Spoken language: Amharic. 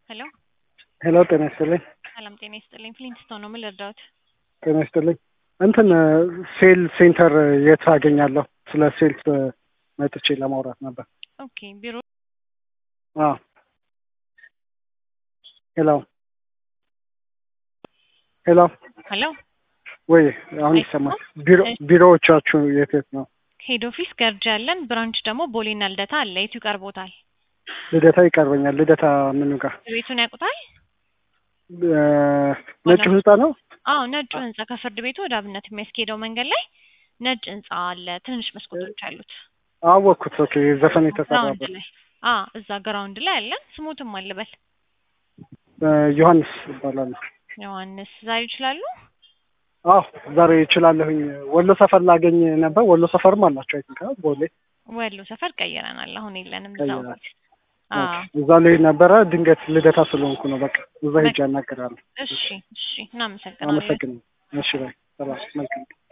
ሄሎ ሄሎ ጤና ይስጥልኝ። ሰላም ጤና ይስጥልኝ። ፍሊንትስቶን ነው። ምን ልርዳዎት? ጤና ይስጥልኝ። እንትን ሴል ሴንተር የት አገኛለሁ? ስለ ሴልስ መጥቼ ለማውራት ነበር። ኦኬ ቢሮ አዎ። ሄሎ ሄሎ ሄሎ ወይ አሁን ይሰማል? ቢሮ ቢሮዎቻችሁ የት የት ነው? ሄድ ኦፊስ ገርጃ ያለን፣ ብራንች ደግሞ ቦሌና ልደታ አለ። የቱ ይቀርቦታል? ልደታ ይቀርበኛል። ልደታ ምኑ ጋር? ቤቱን ያውቁታል? ነጭ ህንጻ ነው? አዎ ነጩ ህንጻ ከፍርድ ቤቱ ወደ አብነት የሚያስኬደው መንገድ ላይ ነጭ ህንጻ አለ። ትንሽ መስኮቶች አሉት። አወቅኩት። ኦኬ ዘፈን ግራውንድ የተሰራበት ላይ አ እዛ ግራውንድ ላይ አለን። ስሙትም አልበል ዮሐንስ ይባላል። ዮሐንስ ዛሬ ይችላሉ? አዎ ዛሬ እችላለሁኝ። ወሎ ሰፈር ላገኝ ነበር። ወሎ ሰፈርም አላቸው አይ ቲንክ ቦሌ ወሎ ሰፈር ቀይረናል። አሁን የለንም እዛው። ቀይራችሁ። አ ኦኬ፣ እዛ ላይ ነበረ። ድንገት ልደታ ስለሆንኩ ነው። በቃ እዛ ሄጄ አናገራለሁ። እሺ እሺ፣ እናመሰግናለን። አመሰግናለሁ። እሺ ባይ። ሰላም መልካም